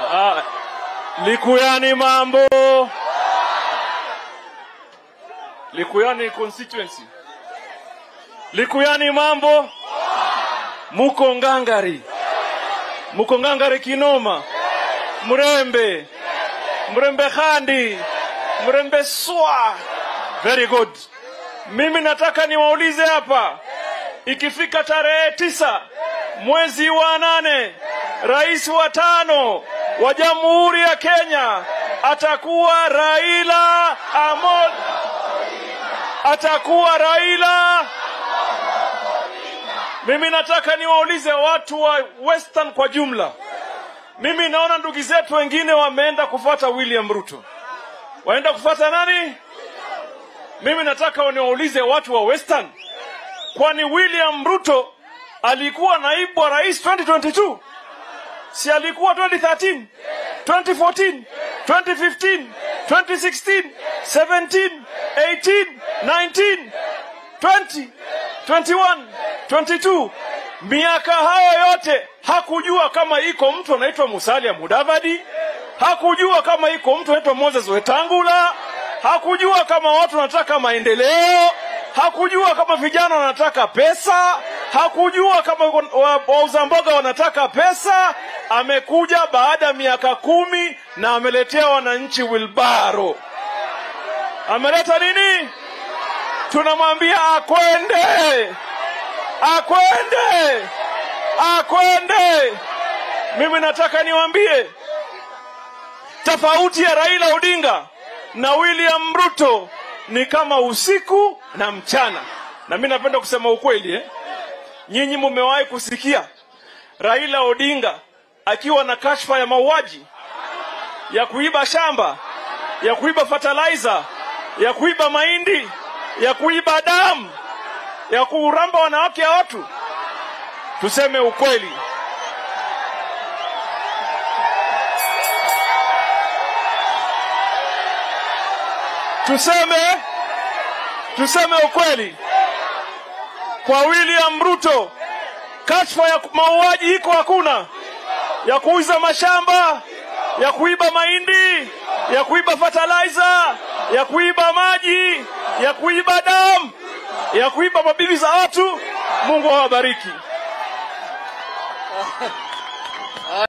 Ah, Likuyani mambo. Likuyani constituency. Likuyani mambo. Muko ngangari. Muko ngangari kinoma. Mrembe. Mrembe khandi. Mrembe swa. Very good. Mimi nataka niwaulize hapa, ikifika tarehe tisa mwezi wa nane, rais wa tano wa Jamhuri ya Kenya atakuwa Raila Amolo, atakuwa Raila. Mimi nataka niwaulize watu wa Western kwa jumla. Mimi naona ndugu zetu wengine wameenda kufuata William Ruto, waenda kufuata nani? Mimi nataka niwaulize watu wa Western, kwani William Ruto alikuwa naibu wa rais 2022? Si alikuwa 2013, 2014, 2015, 2016, 17, 18, 19, 20, 21, 22. Miaka hayo yote hakujua kama iko mtu anaitwa Musalia Mudavadi, hakujua kama iko mtu anaitwa Moses Wetangula, hakujua kama watu wanataka maendeleo, hakujua kama vijana wanataka pesa, hakujua kama wa- wauza mboga wanataka pesa. Amekuja baada ya miaka kumi na ameletea wananchi wilbaro. Ameleta nini? Tunamwambia akwende, akwende, akwende. Mimi nataka niwaambie tofauti ya Raila Odinga na William Ruto ni kama usiku na mchana. Na mimi napenda kusema ukweli eh? Nyinyi mumewahi kusikia Raila Odinga akiwa na kashfa ya mauaji, ya kuiba shamba, ya kuiba fertilizer, ya kuiba mahindi, ya kuiba damu, ya kuramba wanawake ya watu? Tuseme ukweli. Tuseme tuseme ukweli. Kwa William Ruto kashfa ya mauaji iko hakuna, ya kuuza mashamba, ya kuiba mahindi, ya kuiba fertilizer, ya kuiba maji, ya kuiba damu, ya kuiba mabibi za watu. Mungu awabariki.